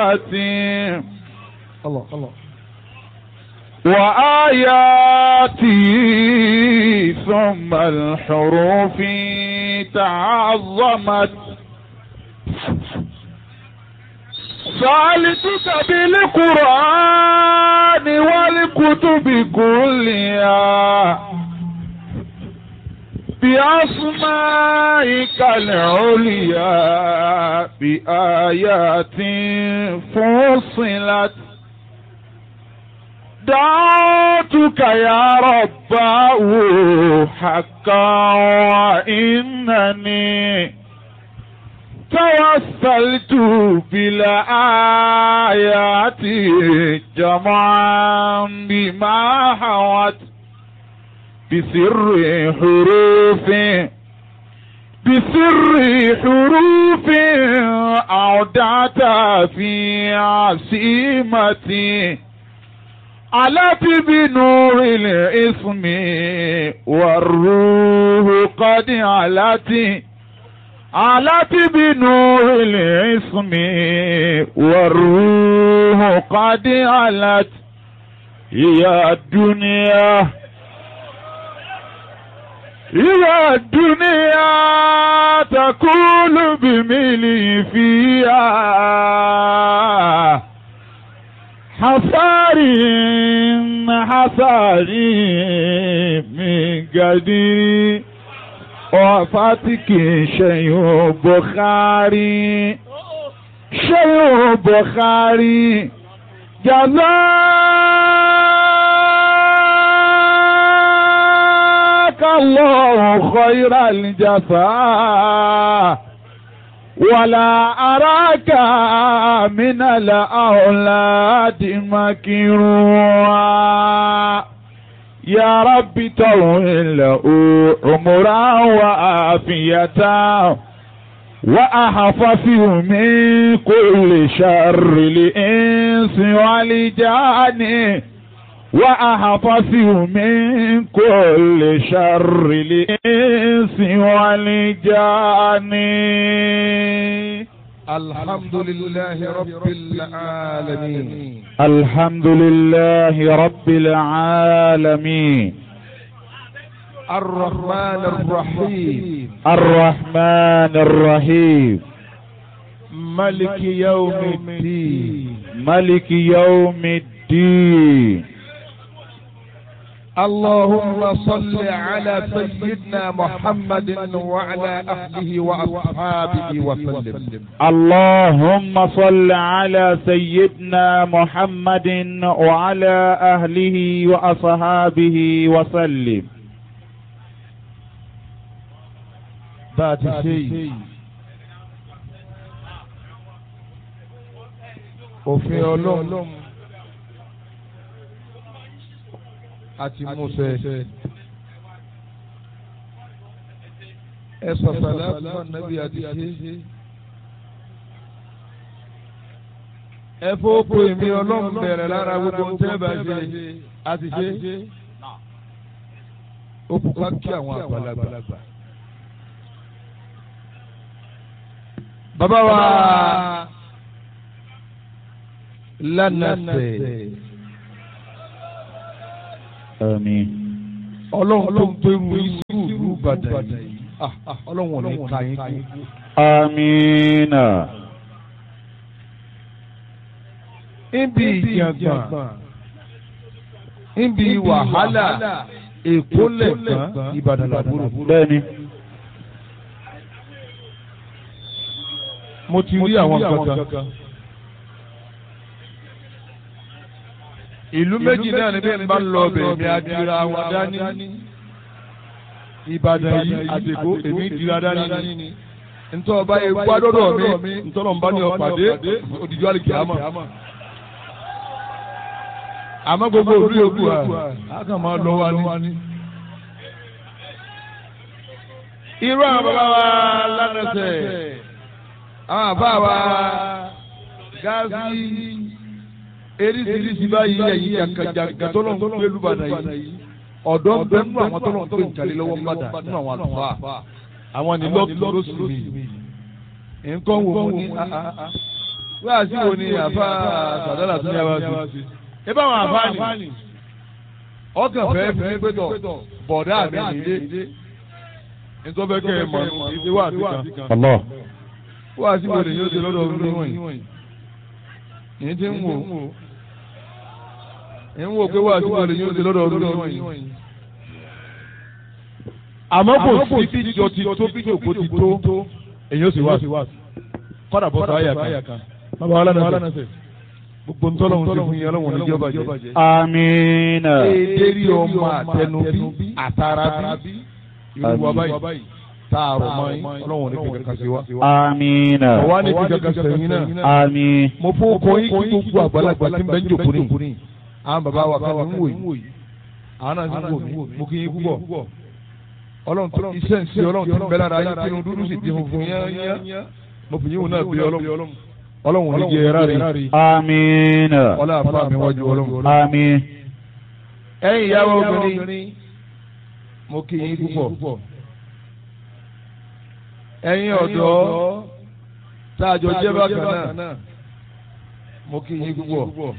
الله الله وآياته ثم الحروف تعظمت سألتك بالقرآن والكتب كلها بأسمائك العليا بآيات فصلت دعوتك يا رباه حقا وإنني توسلت بالآيات جمعا بما حوت بسر حروف بسر حروف أودعت في عصيمتي علت بنور الاسم والروح قد علت علت بنور الاسم والروح قد علت يا الدنيا يا الدنيا تقول بملي فيها حصاري حصاري من قدير وفاتك شيء بخاري شيء بخاري جزاك الله خير الجزاء ولا أراك من الأولاد مكروها يا رب طول له عمرا وعافية وأحفظه من كل شر الإنس والجان وأحفظه من كل شر الإنس والجان الحمد لله رب العالمين الحمد لله رب العالمين الرحمن الرحيم الرحمن الرحيم ملك يوم الدين ملك يوم الدين اللهم صل على سيدنا محمد وعلى أهله وأصحابه وسلم اللهم صل على سيدنا محمد وعلى أهله وأصحابه وسلم بعد شيء òfin ọlọ́run àti Mósè ẹ sọ̀sọ̀lá fún nàbí àti ṣe ẹ fọ́pọ̀ èmi ọlọ́run bẹ̀rẹ̀ lára gbogbo ń tẹ́ bá ṣe àti ṣe ó pupa kí àwọn àgbàlagbà. bàbá wa lánàṣẹ آمين ọlọ́run tó ń pè mú ìṣúrù Ìbàdàn yìí Ah, ah, ọlọ́run ò ní ka yín kú. آمين níbi ìjàngbọ̀n níbi wàhálà èkó lẹ̀gbọ́n Ìbàdàn làbúrò. bẹ́ẹ̀ni mo ti rí àwọn kankan. ìlú méjì náà ni bí n bá lọ ọbẹ̀ mi adira wọn dání. Ìbàdàn yìí àtẹ̀kó èmi dira dání ni. ntọ́ ọba yẹn gbádọ́dọ̀ mi ntọ́nà nbá ní ọ̀pàdé òdìjọ́ àlìkè àmọ́. àmọ́ gbogbo òru yòókù à á kàn máa lọ wa ní. irú àwọn bàbá wa lánàṣẹ àwọn àbá wa gáàsì eríṣiríṣi báyìí ẹ̀yìn jàǹkàjàǹkà tó lọ́n gbé lùbàdàn yìí ọ̀dọ́ ń bẹ nínú àwọn tó lọ́n gbé ìjàlè lọ́wọ́ mbàdà nínú àwọn àlùfáà àwọn ní lọ́ọ̀kì lóṣù mi nǹkan wò ó ní wíwá sí wo ni àfa sàdálà tún yá wá sí. ẹ bá wọn àfa ni ọkàn fẹ́ fi pé tọ̀ bọ̀dá mi nìyé nítorí bẹ́ẹ̀ kẹ́ ẹ mọ̀ ìdí wà sí kan. Allah. wíwá sí wo ni yóò ṣe lọ́dọ̀ ọdún níwọ̀nyí. yìí ti ń wò ń wò pé wíwá sí wo ni yóò ṣe lọ́dọ̀ ọdún níwọ̀nyí. àmọ́ kò sí bí ìjọ ti tó bí ìjòkó ti tó èyí ó sì wá sí kọ́dà bọ́ sọ àyà kan bàbá wa lánàá sẹ gbogbo ntọ́lọ́hún ti fún yín ọlọ́run ní jọba jẹ. Amina. èdèrí ọmọ àtẹnubí àtàràbí irú wa báyìí tààrọ̀ mọ́ yín ọlọ́run ní kíkẹ́ kan sí wa. Amina. ọ̀wá ní kíkẹ́ kan sẹ́yìn náà. Àmín. mo fún ọkọ yín kí gbogbo àgbàlagbà tí ń bẹ ń jòkó ní. àwọn bàbá wa kan ń wò yìí àwọn náà ń wò mí mo kí yín púpọ̀. ọlọ́run tó iṣẹ́ ń ṣe ọlọ́run tó ń bẹ lára yín tinú dúdú sì di funfun yán mo fi yín wò náà bí ọlọ́run ọlọ́run ní jẹ ẹ̀rá rí Amina. ọlá àfa mi wájú ọlọ́run. Àmín. ẹ̀yin ìyàwó obìnrin mo kí yín púpọ̀. ẹ̀yin ọ̀dọ́ tá a jọ jẹ́ bákan náà mo kí yín púpọ̀.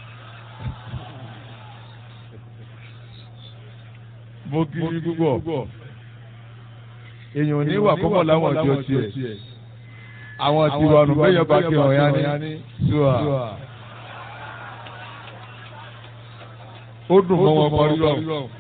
mo kí yín púpọ̀. èèyàn ò ní wà púpọ̀ láwọn ọjọ́ tiẹ̀ àwọn tiwa nù bẹ́yẹn bá kí ọ̀yá ní ṣùà. ó dùn mọ́ wọn parí lọ.